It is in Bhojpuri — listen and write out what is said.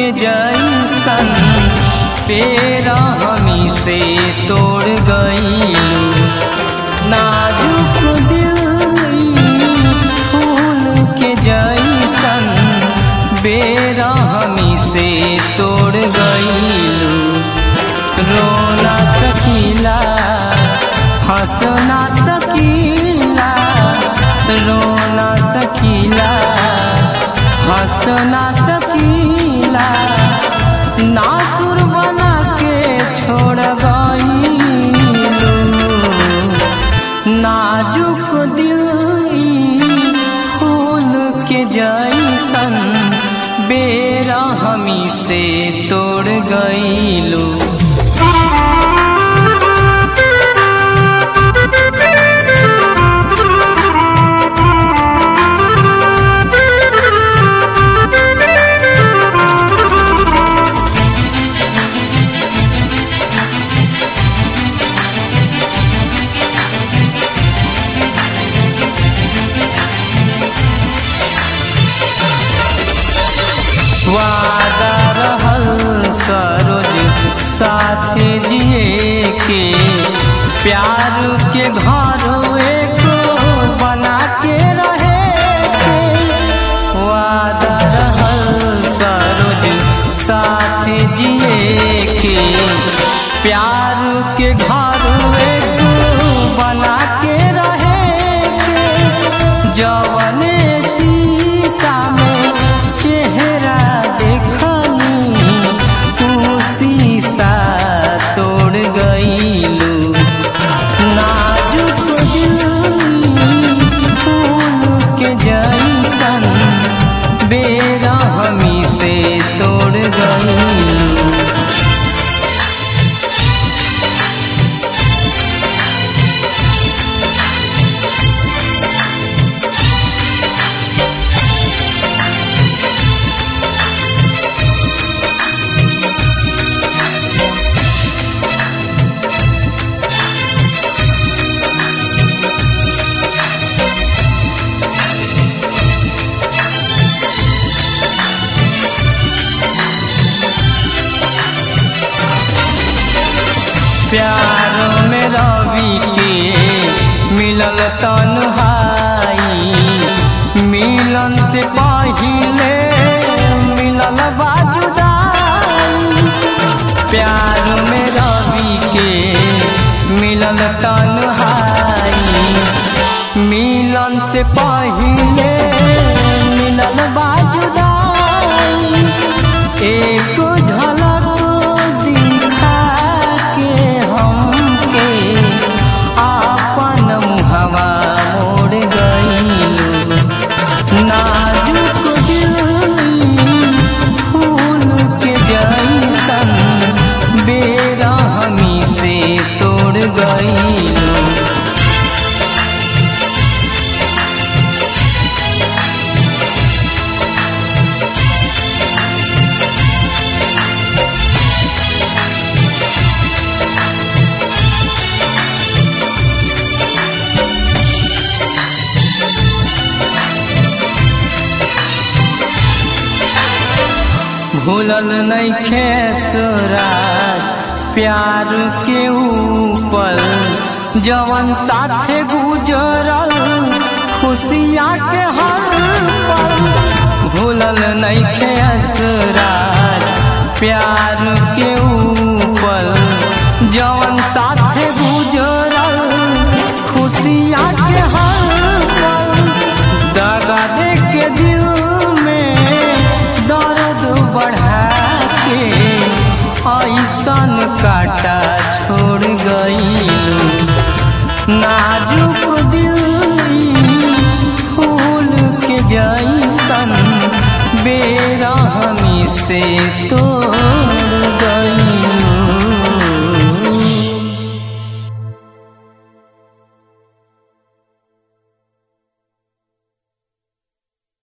के जैसन पेरा हमी से तोड़ गई नाजुक दिल फूल के जैसन बेरा हमी से तोड़ गईलू रोना सकीला हंसना सकीला रोना सकीला हंसना सकीला नासुर बना के छोड़ गईलू नाजुक दिल फूल के जैसन बेरा हमी से तोड़ गईलू वादा रहल सरोज साथे जिए के प्यार के घर एको बना के रहे के वादा रहल सरोज साथे जिए के प्यार के घर एको बना के रहे के जवने शीशा में चेहरा देखनी तू शीशा तोड़ गईलू नाजुक दिल फूल के जैसन बेरा हमी से तोड़ गईलू प्यार में रवि के मिलल तन्हाई मिलन से पहिले मिलल बाजुदाई प्यार में रवि के मिलल तन्हाई मिलन से पहिले मिलल बाजुदाई एक झलक दिखा के हमके आपन मुहवा मोड़ गईलू नाजुक दिल फूल के जैसन बेरा हमी से तोड़ गईलू भूलल नहीं खेसराज प्यार के ऊपर जवन साथे गुजरल खुशियाँ के हर पल भूलल नहीं खेसराज प्यार के ऊपर जवन साथे गुजरल खुशियाँ के हर पल दगा दे के दिल में दर्द बढ़ा के ऐसन काटा छोड़ गईलू नाजुक दिल फूल के जैसन बेरा हमी से तो